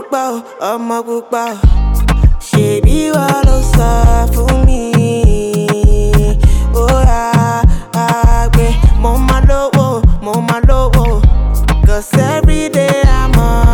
pupa o, ọmọ pupa o. Ṣèbí wà ló sọ fún mi. Ó yá àgbẹ̀, mo máa lówó, mo máa lówó. Cause every day I'm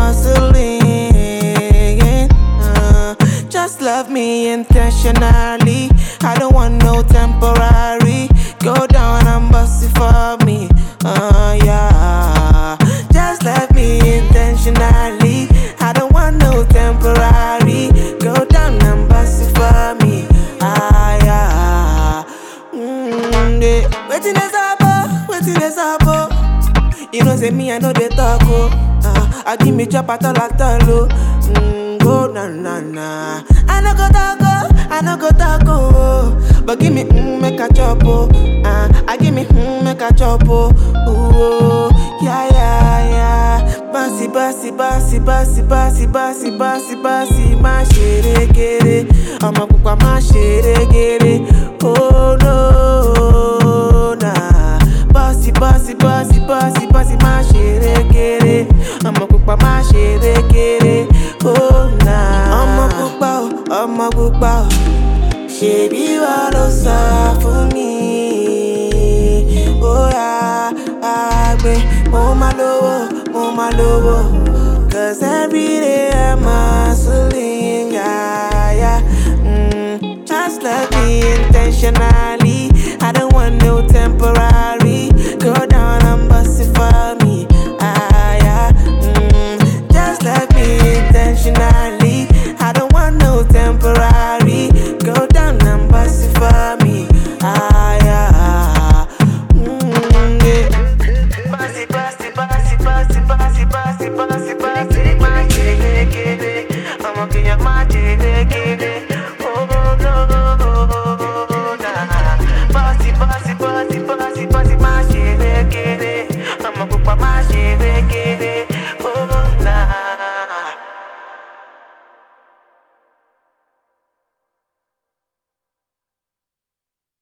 hustling. Uh, just love me intentionally. I don't want no temporary. Go down and bust it for me. Uh, yeah. Just love me intentionally. I don't want no temporary. Go down and bust it for me. Ah, yeah. Mm, yeah. Waiting is up, oh, waiting is up, oh. You know, say me, I know they talk, oh. Uh, I give me chop at all, at all, oh. Mm, go, na, na, na. I no go talk, oh. I no go talk, oh. But give me, mm, make a chop, oh. Uh, I give me, mm, make a chop, oh. Ooh, oh. Yeah, yeah, yeah. Bossy, bossy, bossy, bossy, bossy, bossy, bossy, bossy, má ṣe régéré. Ọmọ pupa má ṣe régéré. Oh, no, nah. Bossy, bossy, bossy, bossy, bossy, má ṣe régéré. Ọmọ pupa má ṣe régéré. Oh, nah. Ọmọ pupa o, ọmọ pupa o. Ṣèbí wà ló sọ fún mi. Ó yá àgbẹ̀, mo máa lówó, mo máa lówó. Cause every day I'm hustling, yeah, yeah. Mm, just love me intentionally. I don't want no temporary.